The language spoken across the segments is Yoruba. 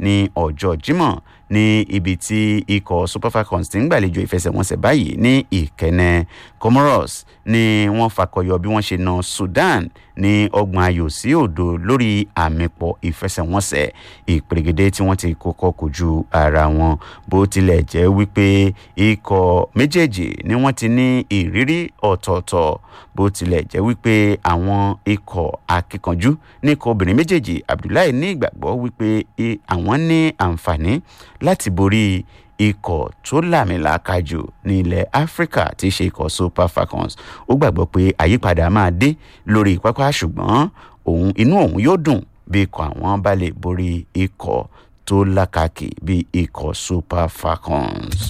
ní ọjọ́ jímọ̀ ní ibi tí ikọ̀ super falcons ti ń gbàlejò ìfẹsẹ̀wọnsẹ̀ báyìí ní ìkẹ́nẹ́ comoros ni wọ́n fakọyọ bí wọ́n ṣe na sudan ní ọgbọ̀n ayò sí òdo lórí àmìpọ̀ ìfẹsẹ̀wọnsẹ̀ ìpèrègèdè tí wọ́n ti kọ́kọ́ kojú ara wọn bó tilẹ̀ jẹ́ wípé ikọ̀ méjèèjì ni wọ́n ti ní ìrírí ọ̀tọ̀ọ̀tọ̀ bó tilẹ̀ jẹ́ wípé àwọn ikọ̀ akíkanjú ní ikọ̀ obìnrin méjèèjì abdullahi ní ìgbàgbọ́ wípé àwọn ní àǹfààní láti borí ikọ̀ tó làmìlàaka jù ní ilẹ̀ áfíríkà tí í ṣe ikọ̀ super falcons ó gbàgbọ́ pé àyípadà máa dé lórí pápá ṣùgbọ́n òun inú òun yóò dùn bí ikọ̀ àwọn bá lè borí ikọ̀ tó lákàkì bí ikọ̀ super falcons.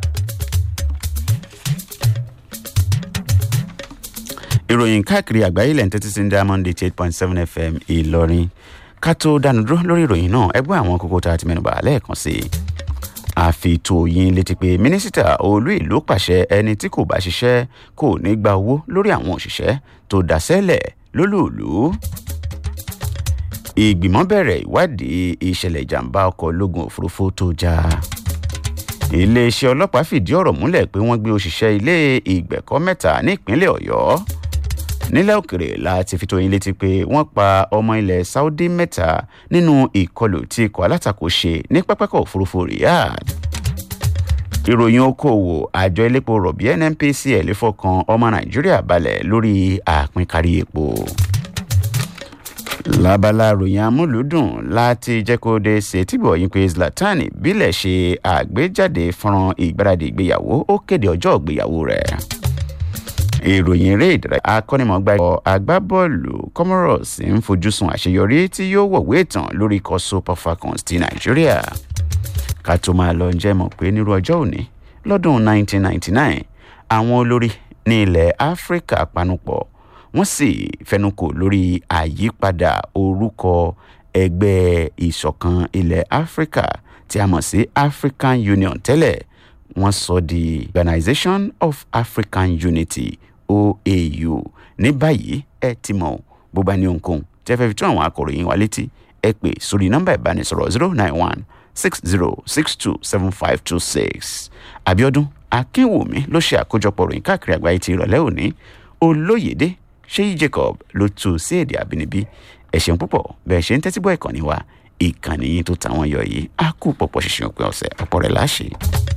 ìròyìn káàkiri àgbáyé lẹ́yìn tẹ́tí sí diamond eight point seven fm ìlọrin ká tó dánu dúró lórí ìròyìn náà ẹgbẹ́ àwọn kókó tá a ti mẹ́nuba lẹ́ẹ̀kan sí i àfitòyìn létí pé mínísítà olú ìlú pàṣẹ ẹni tí kò bá ṣiṣẹ́ kò ní gba owó lórí àwọn òṣìṣẹ́ tó dáṣẹ́lẹ̀ lólùlù. ìgbìmọ̀ bẹ̀rẹ̀ ìwádìí ìṣẹ̀lẹ̀ ìjàmbá ọkọ̀ ológun òfurufú tó já. iléeṣẹ́ ọlọ́pàá fìdí ọ̀rọ̀ múlẹ̀ pé wọ́n gbé òṣìṣẹ́ ilé ìgbẹ̀kọ́ mẹ́ta nípínlẹ̀ ọ̀yọ́ nílẹ̀ òkèrè láti fi tó yín létí pé wọ́n pa ọmọ ilẹ̀ saudi mẹ́ta nínú ìkọlù tí ikọ̀ alátakò ṣe ní pápákọ̀ òfurufú riyadh ìròyìn okòwò àjọ elépo rọ̀bì nnpcl fọkàn ọmọ nàìjíríà balẹ̀ lórí àpínkárí epo lábala ròyìn amúlùúdùn láti jẹ́ kó dé ṣe tìbọ̀ yín pé zlatan bílẹ̀ ṣe àgbéjáde fọ́nrán ìgbáradì ìgbéyàwó ó kéde ọjọ́ ìgbéyàwó rẹ̀ ìròyìn eré ìdárayá akọ́nimọ̀gbá ikọ̀ agbábọ́ọ̀lù comoros ń fojúsùn àṣeyọrí tí yóò wọ̀wé ìtàn lórí ikọ̀ super falcons ti nàìjíríà ká tó máa lọ jẹ́ mọ̀ pé nírú ọjọ́ òní lọ́dún 1999 àwọn olórí ní ilẹ̀ áfíríkà panupọ̀ wọ́n sì fẹnukò lórí àyípadà orúkọ ẹgbẹ́ ìṣọ̀kan ilẹ̀ áfíríkà tí a mọ̀ sí african union tẹ́lẹ̀ wọ́n sọ di organisation of african unity oau ní báyìí ẹ ti mọ̀ bó bá ní ohunkóhun tẹ́ fẹ́ fi tún àwọn akọ̀ròyìn wa létí ẹ pè sórí nọ́mbà ìbánisọ̀rọ̀ zero nine one six zero six two seven five two six abiodun akínwùmí ló ṣe àkójọpọ̀ ròyìn káàkiri àgbáyé ti ìrọ̀lẹ́ òní olóyèdè ṣéyí jacob ló tu sí èdè àbínibí ẹ ṣeun púpọ̀ bẹ́ẹ̀ ṣe ń tẹ́tí bọ́ ìkànnì wa ìkànnì yín tó tàwọn yọ yìí á kú pọ̀pọ̀ ṣìṣìn òpin ọ̀sẹ̀ ọ̀pọ̀ rẹ̀ láṣẹ.